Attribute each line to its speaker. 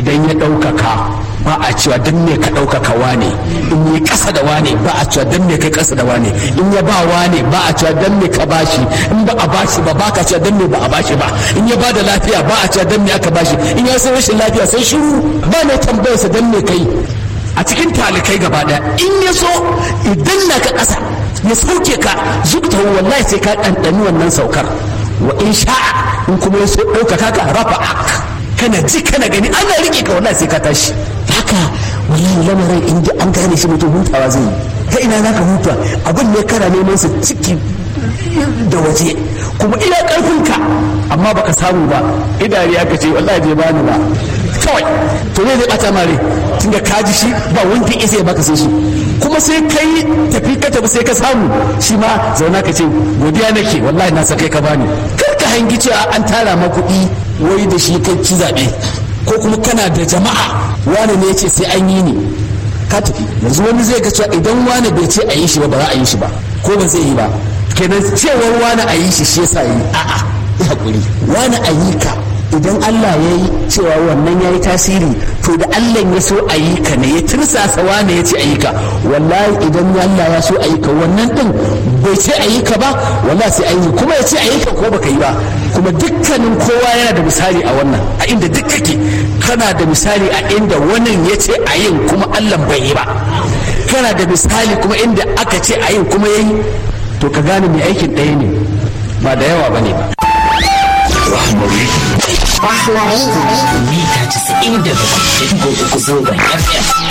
Speaker 1: idan ya ɗaukaka ba a cewa dan me ka ɗaukaka wane in yi ƙasa da wane ba a cewa dan me kai ƙasa da wane in ya ba wane ba a cewa dan me ka bashi in ba a bashi ba ba ka cewa dan me ba a bashi ba in ya ba da lafiya ba a cewa dan me aka bashi in ya san rashin lafiya sai shiru ba mai tambayarsa dan me kai a cikin talikai gaba ɗaya in ya so idan na ka ƙasa ya sauke ka zukta wallahi sai ka ɗanɗani wannan saukar wa in sha'a in kuma ya so ɗaukaka ka rafa kana ji kana gani ana riƙe ka wallahi sai ka tashi haka wallahi lamarin in an gane shi mutum hutawa zai yi ta ina za ka huta abin ne kana neman su ciki da waje kuma ina ƙarfinka amma baka samu ba idari aka ce wallahi bai bani ba kawai to ne zai bata mare tunda ka ji shi ba wanda isa ya baka sai shi kuma sai kai tafi ka tafi sai ka samu shi ma zauna ka ce godiya nake wallahi na sakai ka bani kar ka hangi cewa an tara ma kuɗi wai da shi kai ci zaɓe ko kuma kana da jama'a wani ne ya ce sai an yi ne ka tafi yanzu wani zai ga cewa idan wani bai ce a yi shi ba ba za a yi shi ba ko ba zai yi ba kenan cewar wani a yi shi shi yasa yi a'a ya hakuri wani a yi ka idan Allah ya yi cewa wannan ya yi tasiri to da Allah ya so a yi ka ne ya tirsasa wane ya ce a yi ka wallahi idan Allah ya so a yi ka wannan din bai ce a yi ka ba wallahi sai a yi kuma ya ce a yi ka ko baka yi ba kuma dukkanin kowa yana da misali a wannan a inda duk kake kana da misali a inda wannan ya ce a yin kuma Allah bai yi ba kana da misali kuma inda aka ce a yin kuma ya yi to ka gane mai aikin ɗaya ne ba da yawa ba ne ba
Speaker 2: Rahmari.
Speaker 3: Rahmari.
Speaker 2: Mita 97.3 zangon FM.